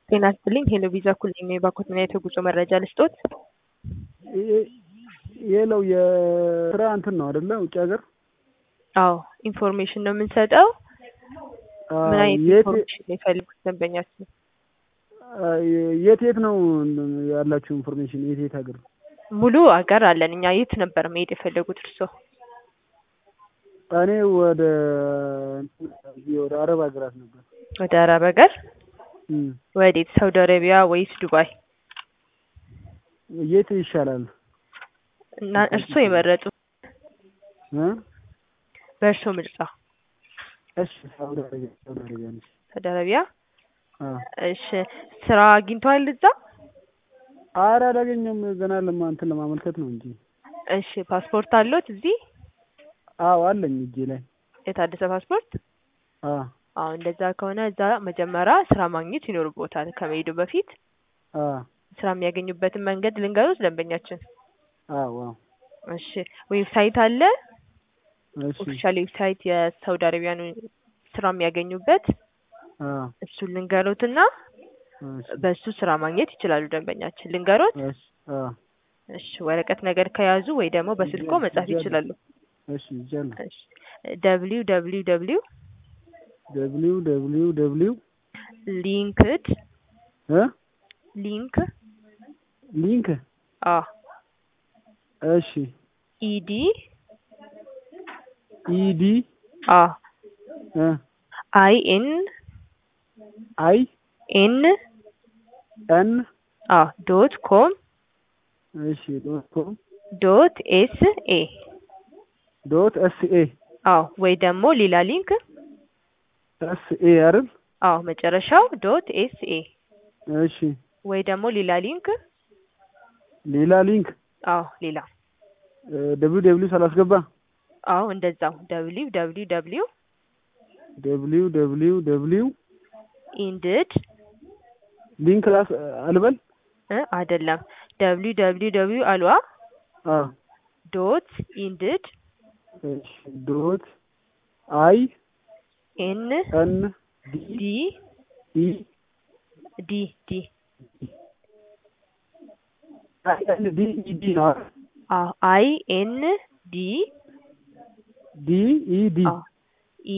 ጤና ይስጥልኝ ሄሎ ቪዛ ኩል የባኮት ምን አይነት የጉዞ መረጃ ልስጦት? የለው የስራ እንትን ነው አይደለ? ውጭ ሀገር አዎ ኢንፎርሜሽን ነው የምንሰጠው። ምን አይነት የት ኢንፎርሜሽን ነው የፈልጉት ደንበኛችን? የት የት ነው ያላችሁ ኢንፎርሜሽን? የት የት ሀገር? ሙሉ አገር አለን እኛ። የት ነበር መሄድ የፈለጉት እርስዎ? እኔ ወደ ወደ አረብ ሀገራት ነበር። ወደ አረብ ሀገር እም፣ ወዴት? ሳውዲ አረቢያ ወይስ ዱባይ? የት ይሻላል? እና እርስዎ የመረጡ እ? በእርስዎ ምርጫ። እሺ ሳውዲ አረቢያ ሳውዲ አረቢያ ነች። ሳውዲ አረቢያ አ እሺ። ስራ አግኝተዋል እዛ? ኧረ አላገኘሁም ገና ለማ እንትን ለማመልከት ነው እንጂ። እሺ ፓስፖርት አለዎት እዚህ? አዎ አለኝ እጄ ላይ። የታደሰ ፓስፖርት? አ አዎ እንደዛ ከሆነ እዛ መጀመሪያ ስራ ማግኘት ይኖርቦታል ከመሄዱ በፊት። አ ስራ የሚያገኙበትን መንገድ ልንገሩት ደንበኛችን። አዎ አዎ እሺ ዌብሳይት አለ እሺ ኦፊሻል ዌብሳይት የሳውዲ አረቢያን ስራ የሚያገኙበት አ እሱን ልንገሩትና እሺ በሱ ስራ ማግኘት ይችላሉ ደንበኛችን። ልንገሩት? እሺ አ እሺ ወረቀት ነገር ከያዙ ወይ ደግሞ በስልኮ መጻፍ ይችላሉ። እሺ ይቻላል። እሺ ደብሊው ደብሊው ደብሊው ደብሊው ደብሊው ደብሊው ሊንክድ እ ሊንክ ሊንክ አ እሺ ኢዲ ኢዲ አ እ አይ ኤን አይ ኤን ኤን አ ዶት ኮም እሺ ዶት ኮም ዶት ኤስ ኤ ዶት ኤስ ኤ አዎ ወይ ደግሞ ሌላ ሊንክ ኤስ ኤ አይደል? አዎ መጨረሻው ዶት ኤስ ኤ እሺ ወይ ደግሞ ሌላ ሊንክ ሌላ ሊንክ አዎ ሌላ ደብሊው ደብሊው ሳላስገባ አዎ እንደዛው ደብሊው ደብሊው ደብሊው ደብሊው ደብሊው ደብሊው ኢንድድ ሊንክ ራስ አልበል እ አይደለም ደብሊው ደብሊው ደብሊው አልዋ አ ዶት ኢንድድ እሺ ዶት አይ ኤን ኤን ዲ ዲ ኢ ዲ ዲ አይ ኤን ዲ ኢ ዲ ነው አይደል? አዎ አይ ኤን ዲ ዲ ኢ ዲ አዎ